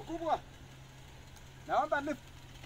Mkubwa. Naomba lift.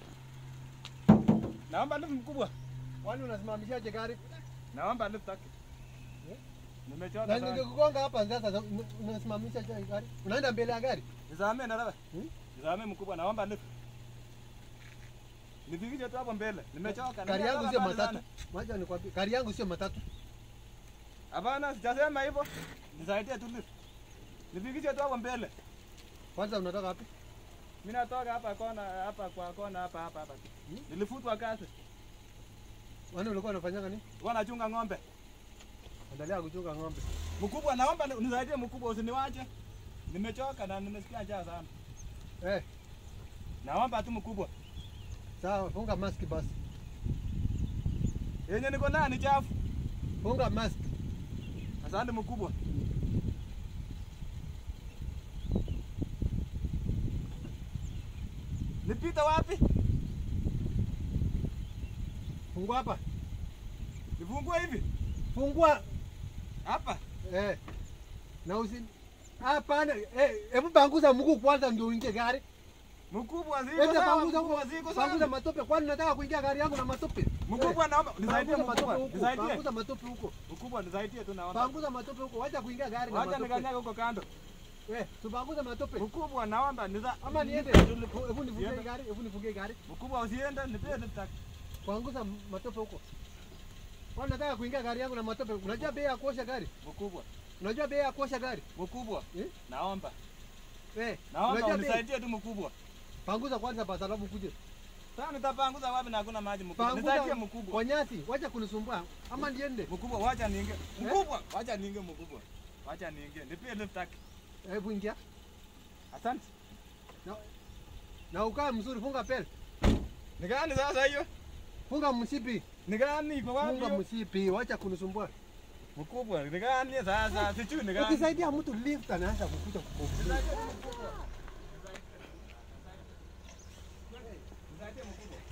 Naomba lift mkubwa. Kwani unasimamishaje gari? Naomba lift taki. Nimechoka Na sana. ningekugonga hapa sasa unasimamishaje gari? Unaenda mbele ya gari? Nizame na wewe. Hmm? Nizame mkubwa naomba lift. Nifikishe tu hapo mbele. Nimechoka. Gari yangu Nimechoka sio mbali matatu. sana. Wacha nikwambie, gari yangu sio matatu. Hapana, sijasema hivyo. Nisaidie tu lift. Nifikishe tu hapo mbele. Kwanza unatoka wapi? Mimi natoka hapa kona hapa kwa kona hapa hapa hapa. Hmm? Nilifutwa kazi. Wani ulikuwa unafanyanga nini? Nilikuwa nachunga ng'ombe. Endelea kuchunga ng'ombe. Mkubwa, naomba ni- unisaidie mkubwa, usiniwache. Nimechoka na nimesikia njaa sana. Eh, Naomba tu mkubwa. sawa, funga mask basi. Yenye niko nayo ni chafu. Funga mask. Asante mkubwa. Nipita wapi? Fungua hapa. Nifungue hivi? Fungua. Hapa. Eh. Na usi Hapana, eh, hebu panguza mguu kwanza ndio uingie gari. Mkubwa ziko Enda sawa, panguza mkubwa huko. ziko Panguza sawa. matope kwani nataka kuingia gari yangu na matope. Mkubwa naomba nisaidie Panguza mkubwa. matope huko. Nisaidie. Panguza matope huko. Mkubwa nisaidie tu naomba. Panguza matope huko. Wacha kuingia gari na Wacha matope. nikanyaga huko kando. Eh, tupanguza matope. Mkubwa naomba niza Ama niende. Nipe- Hebu nifungie Niende. gari, hebu nifungie gari. Mkubwa usiende, nipe nitaki. Panguza matope huko. Kwani nataka kuingia gari yangu na matope. Unajua bei ya kuosha gari? Mkubwa. Unajua bei ya kuosha gari? Mkubwa. Eh? Naomba. Eh, Naomba unajua bei? unisaidie tu mkubwa. Panguza kwanza basi alafu kuje. Sasa nitapanguza wapi na hakuna maji mkubwa? Panguza Nisaidie mkubwa. kwa nyasi, wacha kunisumbua. Ama niende. Mkubwa wacha niingie. Mkubwa wacha niingie mkubwa. Wacha niingie. Nipie lift taki. Hebu ingia. Asante. Na, na ukae mzuri, funga pel. Ni gani sasa hiyo? Funga mshipi. Ni gani iko wapi? Funga hiyo? mshipi, wacha kunisumbua. Mkubwa, ni gani sasa? Sijui ni gani. Ukisaidia mtu lift anaanza kukuja kukufukuza. Nisaidie mkubwa. Nisaidie mkubwa.